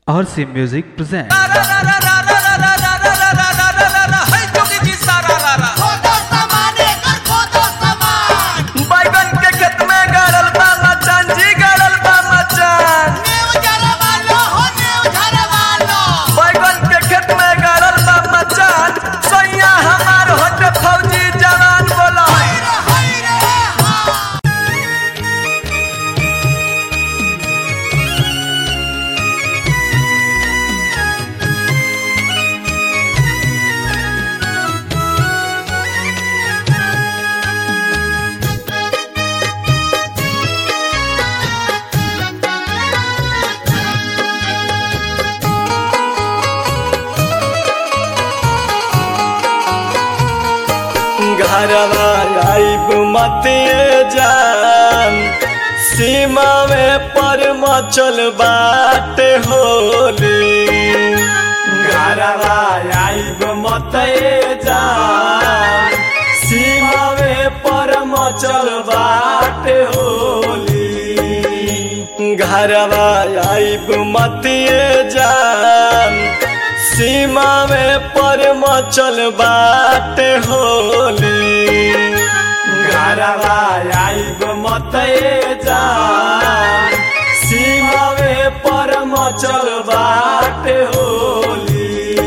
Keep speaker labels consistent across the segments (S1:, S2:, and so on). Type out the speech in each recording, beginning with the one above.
S1: RC Music presents.
S2: खोदो सामान एकर खोदो सामान
S3: बैगन के खेत में गड़ल बा मचान जी गड़ल बा मचान
S2: नेव झरवा लो हो नेव झरवा लो
S3: बैगन के खेत में गड़ल बा मचान सैया हमार होते फौजी जवान बोला
S2: हाय रे हाय रे हाँ
S3: घरवा आइब मतिए जान सीमा में पर मचल बाटे होली घरवा आइब मतिए जान सीमा में पर मचल बाटे होली घरवा आइब मतिए जान सीमा में पर मचल बाटे होली घरवा आइब मते जान सीमा में पर मचल बाटे होली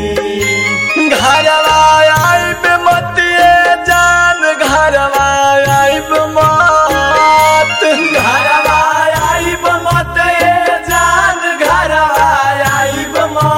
S3: घरवा आइब मतिए जान घरवा आइब मत घरवा आइब मते जान घरवा आइब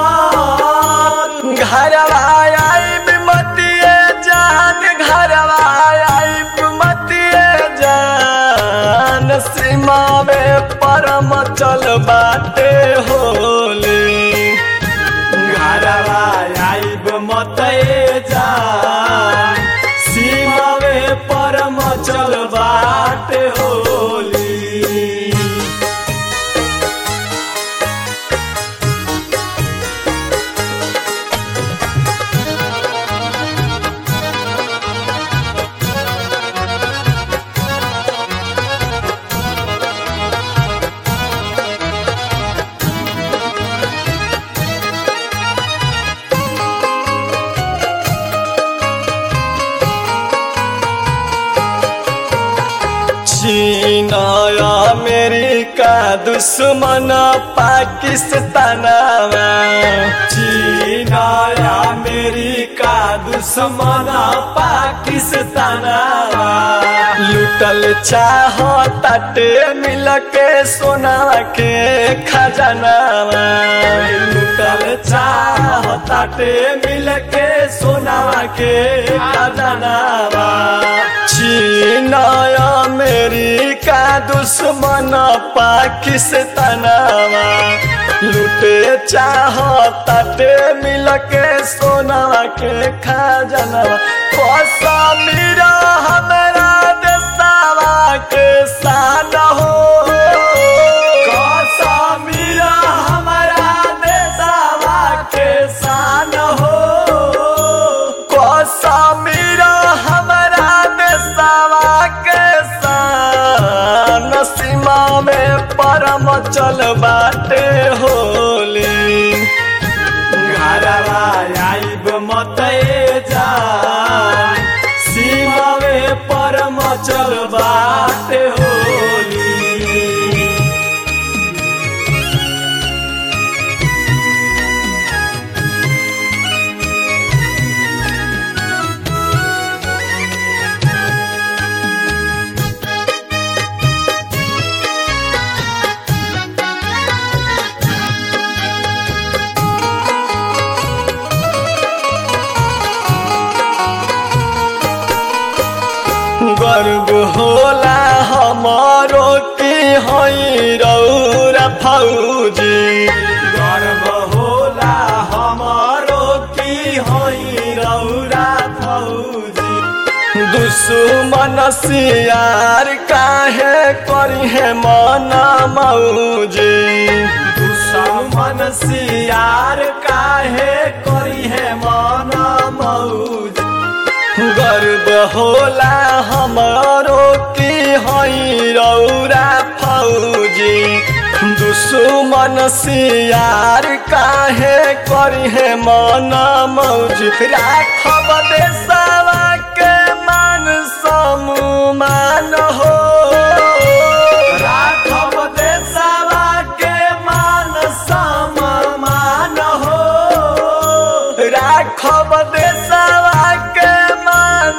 S3: मत घरवा आइब मतिए जान घरवा आइब मतिए जान सीमा में परम चल बाटे होली घरवा आइब मते जान सीमा में परम चल बाटे होली चीन अमेरिका दुश्मन पाकिस्तान चीन अमेरिका दुश्मन पाकिस्तान लुटल चाह ताटे मिल के सोना के खजाना लुटल चाह ताटे मिल के सोना के खजाना चीन अमेरिका दुश्मन पाकिस्तानवा लुटे चाह ताटे मिल के सोना के खजानवा कश्मीर हमरा देशवा के शान हो कश्मीर हमरा देशवा के शान हो कश्मीर हमरा देशवा के शान सीमा में परम चल बाटे होली घरवा आइब मते जान सीमा में परम चल बाटे होली गर्व होला हमारो की हई रौरा फौजी गर्व होला हमारो की हई रौरा फौजी दुश्मन सियार काहे करी है मन मौजी दुश्मन सियार काहे करी है मन मौजी गर्व होला हमारो की हई रौरा फौजी दुश्मन सियार का करी है माना मौज राखब देशवा के मान सम्मान हो राखब देशवा के मान सम्मान हो राखब देशवा के मान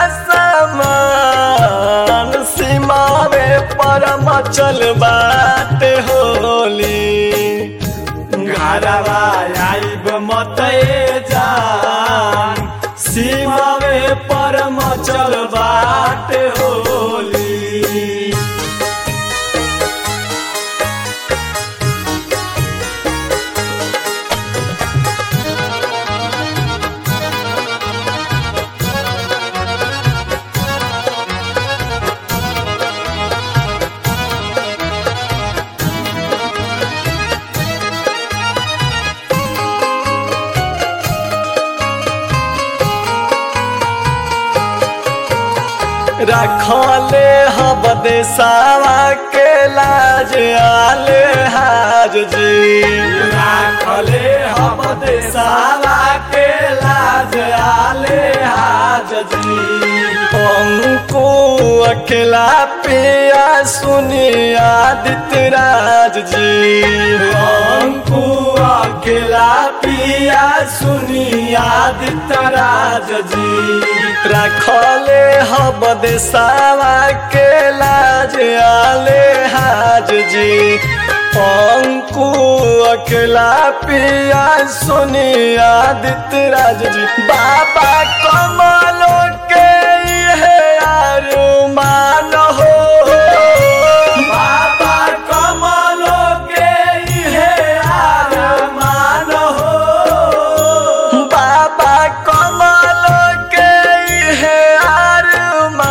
S3: असमान सीमावे परम चल बात होली घरवा आइब मते जान सीमावे परम चल बात होली रखले हब देसावा के लाज आले हाज जी रखले हब देसावा के लाज आले हाज जी हमको अकेला पिया सुनी आदित्य राज जी हमको अकेला पिया सुनी आदित्य राज जी रखले हब देसावा के लाज आले हाज जी अंकु अकेला पिया सुनी आदित्य राज जी बाबा कमलो के ये अरमान हो बाबा कमलो के ये अरमान हो बाबा कमल के हे अरमान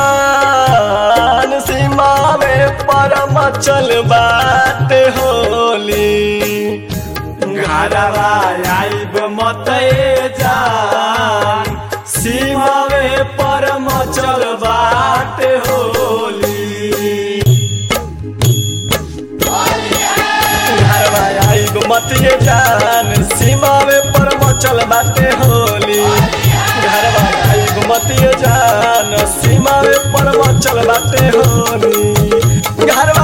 S3: सीमा में परम चल बात होली घरवा आइब मते जान सीमा में परम चल बात होली घरवा आइब मतिए जान सीमा में परम चल बाटे होली घरवा आइब मतिए जान सीमा में परम चल बाटे होली घरवा